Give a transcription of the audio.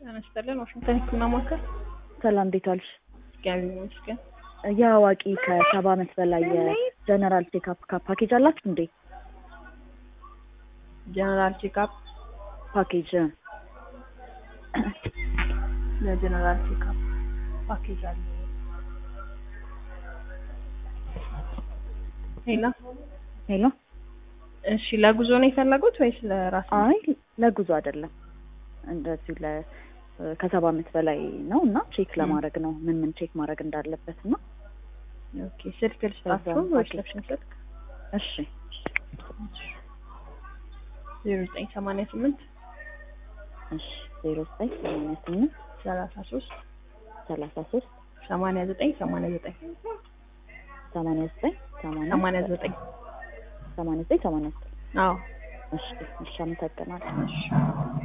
ጤና ይስጥልን። ዋሽንግተን ሕክምና ማዕከል ሰላም እንዴት ዋልሽ? እግዚአብሔር ይመስገን። የአዋቂ ከሰባ ዓመት በላይ የጀነራል ቼክአፕ ፓኬጅ አላችሁ እንዴ? ጀነራል ቼክአፕ ፓኬጅ ለጀነራል ቼክአፕ ፓኬጅ አለ። ሄሎ ሄሎ። እሺ፣ ለጉዞ ነው የፈለጉት ወይስ ለራስ? አይ ለጉዞ አይደለም፣ እንደዚሁ ለ ከሰባ ዓመት በላይ ነው እና ቼክ ለማድረግ ነው ምን ምን ቼክ ማድረግ እንዳለበት ነው። ኦኬ፣ ስልክ ልስጣችሁ በዛም ወይስ ፓኬጅ። ለሽን ስልክ? እሺ ዜሮ ዘጠኝ ሰማንያ ስምንት እሺ ዜሮ ዘጠኝ ሰማንያ ስምንት ሰላሳ ሶስት ሰላሳ ሶስት ሰማንያ ዘጠኝ ሰማንያ ዘጠኝ ሰማንያ ዘጠኝ ሰማንያ ሰማንያ ዘጠኝ ሰማንያ ዘጠኝ ሰማንያ ዘጠኝ አዎ እሺ እሺ አመሰግናለሁ። እሺ